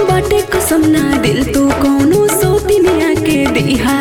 बाटे कसम ना दिल तू कौनो सौतिनिया के दिहा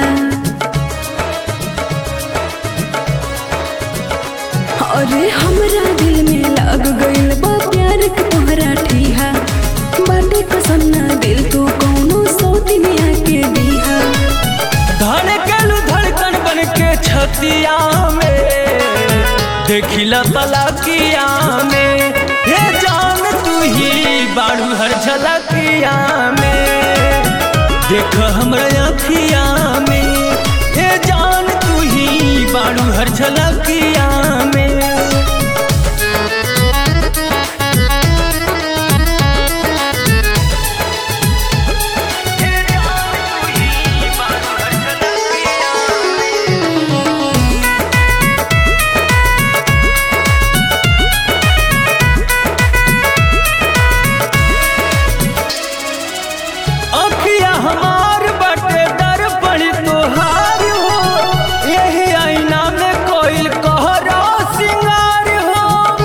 अरे हमरा दिल में लग गइल बा प्यार के तोहरा ठिहा बाटे कसम ना दिल तू कौनो सौतिनिया के दिहा धड़कन धड़कन बन के छतिया में देखिला तलाकिया में हे जान तू ही बाड़ू हर झलकिया में देख हमरा अखिया में हे जान तू ही बाड़ू हर झलकिया में हे जान तू ही बाड़ू हर झलकिया में अखिया हमार बटे दर्पण तोहार हो यही आईना में कोइल कहरा सिंगार हो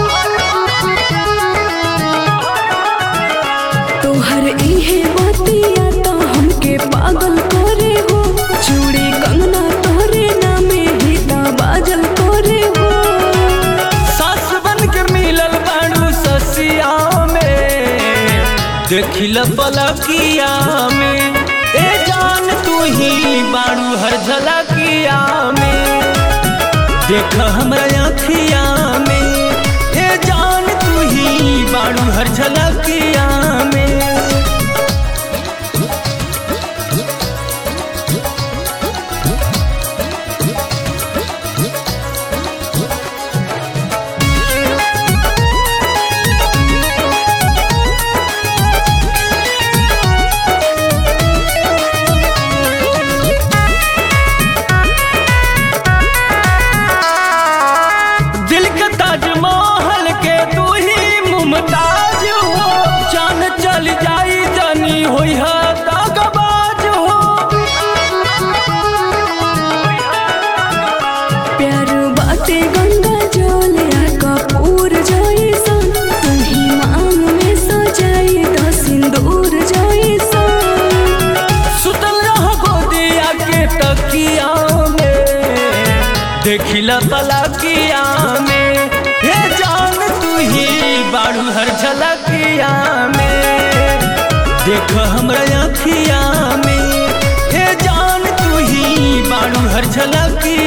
तोहर इहे बतिया तो हमके पागल करे हो चूड़ी कंगना तोहरे नामे ही ता बाजल करे हो सास बन के मिलल बाड़ू ससिया में देखिल पलकिया में ए जान तू ही बाड़ू हर झलकिया में देख हमरा अखिया में ए जान तू ही बाड़ू हर झलकिया में दिल के ताजमहल के तू ही मुमताज हो जान चल जाई जानी होई है दागबाज हो प्यार बाटे गंगा जल या कपूर जैसन तू ही मांग में सजाई तो सिंदूर जैसन सुतल रह गोदिया के तकिया में देखिला तलकिया में हे जान तू ही बाड़ू हर झलकिया में देख हमरा अखिया में हे जान तू ही बाड़ू हर झलकिया